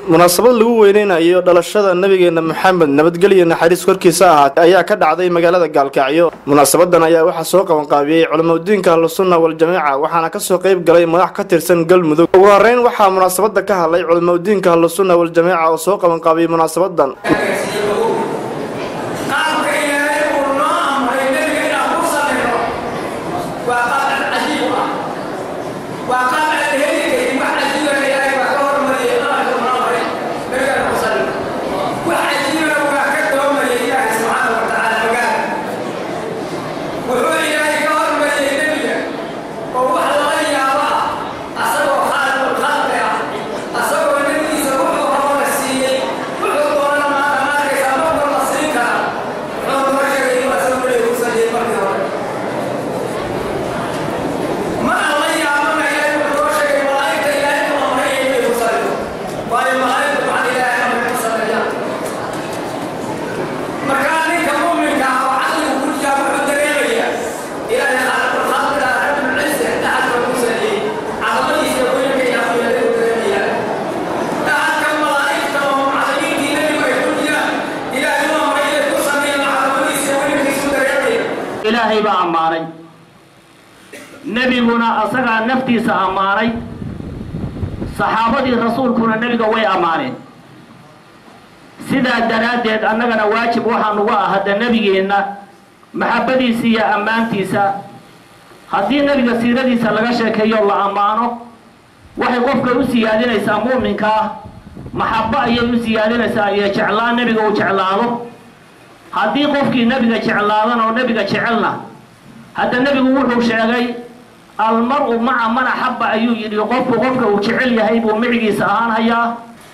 munaasabad lagu weyneynayo dhalashada nabigeena maxamed nabadgelyo naxariis korkiisa ahaatee ayaa ka dhacday magaalada gaalkacyo munaasabadan ayaa waxaa soo qabanqaabiyey culamadiinka ahlusunna waljamaaca waxaana kasoo qayb galay madax ka tirsan galmudug ugu horeyn waxaa munaasabada ka hadlay culamadiinka ahlusunna waljamaaca oo soo qabanqaabiyey munaasabadan ilaahay baa ammaanay nebiguna asagaa naftiisa ammaanay saxaabadii rasuulkuna nebiga way ammaaneen sidaa daraaddeed annagana waajib waxaa nugu ah hadda nebigeenna maxabbadiisa iyo ammaantiisa haddii nebiga siiradiisa laga sheekeeyo la ammaano waxay qofka u siyaadinaysaa mu'minka ah maxabbo ayay u siyaadinaysaa iyo jeclaan nebiga uu jeclaado haddii qofkii nebiga jeclaadan oo nebiga jecelna hadda nebigu wuxuu sheegay almar-u maca man axabba ayuu yidhi qofku qofka uu jecel yahay buu micigiisa ahaan hayaa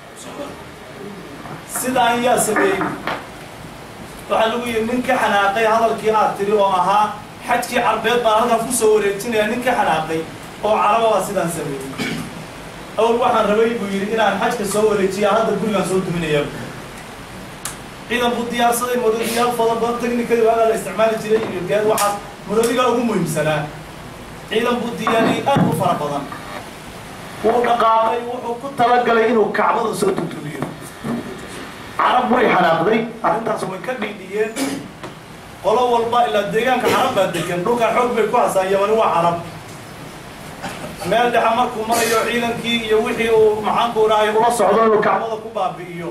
sidaan yaa sameeyey waxaa lagu yidhi nin ka xanaaqay hadalkii aad tiri oo ahaa xajkii carbeed baan halkaas ku soo wareejinaya nin ka xanaaqay oo caraba baa sidaan sameeyey awal waxaan rabay buu yidhi inaan xajka soo wareejiya hadda gurigaan soo duminaya ciidan buu diyaarsaday maroodiyaal fada badan technicadi waagaa la isticmaali jiray iyo geed waxaas maroodigaa ugu muhiimsanaa ciidan buu diyaariyey aad u fara badan wuu dhaqaaqay wuxuu ku talagalay inuu kacbada soo tutubiyo carab way xanaaqday arrintaas way ka dhiidhiyeen qolo walba ilaa deegaanka carab baa degan dhulkaa xoog bay ku hasaan yamani waa carab meel dhexa markuu marayo ciidankii iyo wixii uu maxaanku dhahay ula socdo inuu kacbada ku baabi'iyo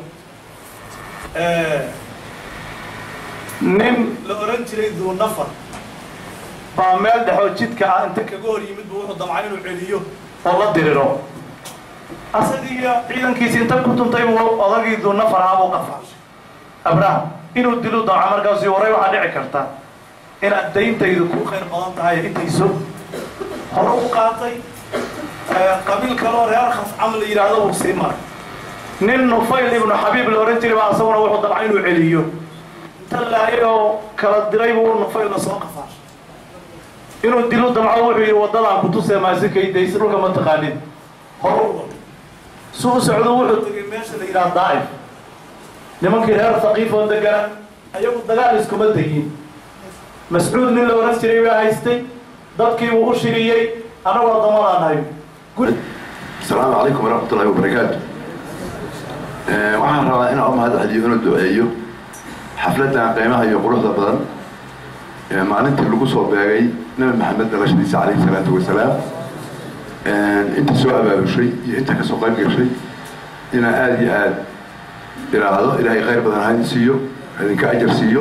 nin la oran jiray duu nafar baa meel dhexoo jidka ah inta kaga hor yimid buu wuxuu damcay inuu celiyo oo la diriro asagiiyo ciidankiisi inta ku tuntay buu odagii duu nafar ahaa buu qafaashay abraham inuu dilu damca markaasi waray waxaa dhici karta inaad dayntaydu ku khayr badan tahay intayso hore u qaatay qabiil kaloo reer khascam la yidhaahdo uu sii maray nin nufayl ibnu xabiib la ohan jiray baa asaguna wuxuu damcay inuu celiyo inta laayay oo kala diray buu nufaylna soo qafaashay inuu dilu damco wuxuu yidhi waddadaan kutusee maasikaydays dhulka ma taqaanin hore u wado su u socdo wuxuu tegay meesha la yidhaha daa'if nimankii reer thaqiif oo degana ayagu dagaal iskuma tegin mascuud nin la ohan jiray baa haystay dadkii buu u shiriyey annagoo damadaan nahay asalaamu calaykum waraxmat ullahi wabarakaatu waxaan rabaa inaan u mahad celiyo inuu duceeyo xafladdan qiimaha iyo quruxda badan ee maalintii lagu soo beegay nabi maxamed dhalashadiisa calayhi salaatu wasalaam inta soo abaabushay iyo inta kasoo qayb gashay inaan aada iyo aada idhaahdo ilaahay khayr badan ha idin siiyo idinka ajar siiyo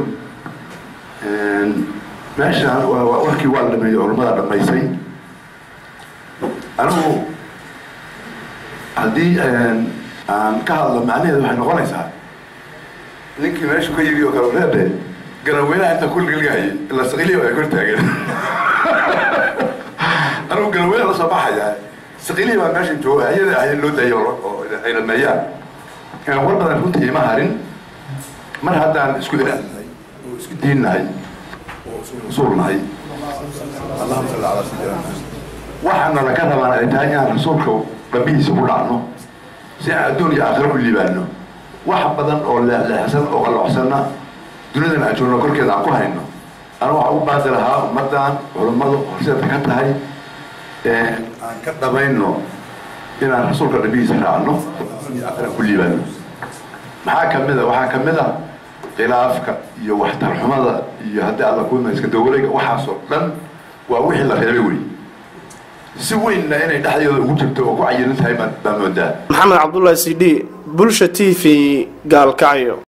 meeshaan warkii waa la dhameeyey culummada dhammaysay anigu haddii aan ka hadlo macnaheedu waxay noqonaysaa ninkii meeshu ka yimi oo kale reebe garaweynaha inta kulligaligaayay ila saqiliya ay kor taagan anigu garaweyna la soo baxaya saqiliya baa meesha jooga ayada ahayn loo daaya oo ay dhameeyaan war badan runtii ima harin mar haddaan isku ilaahnahay oo isku diinnahay oo isku rasuulnahay allahuma salli calaa sayidina waxaana laga rabaan ay tahay inaan rasuulka dhabihiisa ku dhacno si aan adduun iyo aakhiro u liibaano wax badan oo leexleexsan oo qalloocsanna dunidan aan joogno korkeeda aan ku hayno ana waxaa u baadi lahaa ummaddan culummadu horseedka ka tahay aan ka dhamayno inaan rasuulka nabigiisa raacno aakhira ku liibaano maxaa ka mid a waxaa ka mid a khilaafka iyo waxtarxumada iyo haddii alla kuma iska dawareega waxaasoo dhan waa wixii la reebay wey si weynna inay dhexdeeda ugu jirto oo ku cayilan tahay baa moodaa maxamed cabdullaahi c d bulsha t v gaalkacyo